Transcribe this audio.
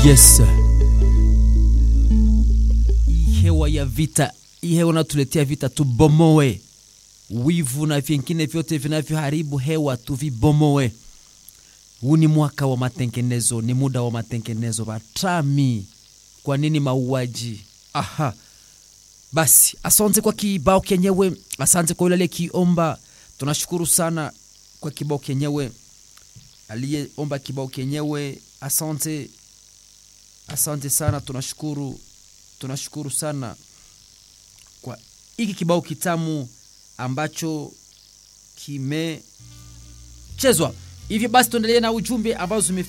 Yes, hii hewa ya vita, hii hewa natuletea vita, tubomoe wivu na vingine vyote vinavyoharibu hewa, tuvibomoe. Huu ni mwaka wa matengenezo, ni muda wa matengenezo. Batami, kwa nini mauaji? Aha, basi asante kwa kibao kenyewe, asante kwa yule aliyekiomba. Tunashukuru sana kwa kibao kenyewe, aliyeomba kibao kenyewe, asante, asante sana, tunashukuru, tunashukuru sana kwa hiki kibao kitamu ambacho kimechezwa hivyo. Basi tuendelee na ujumbe ambazo zime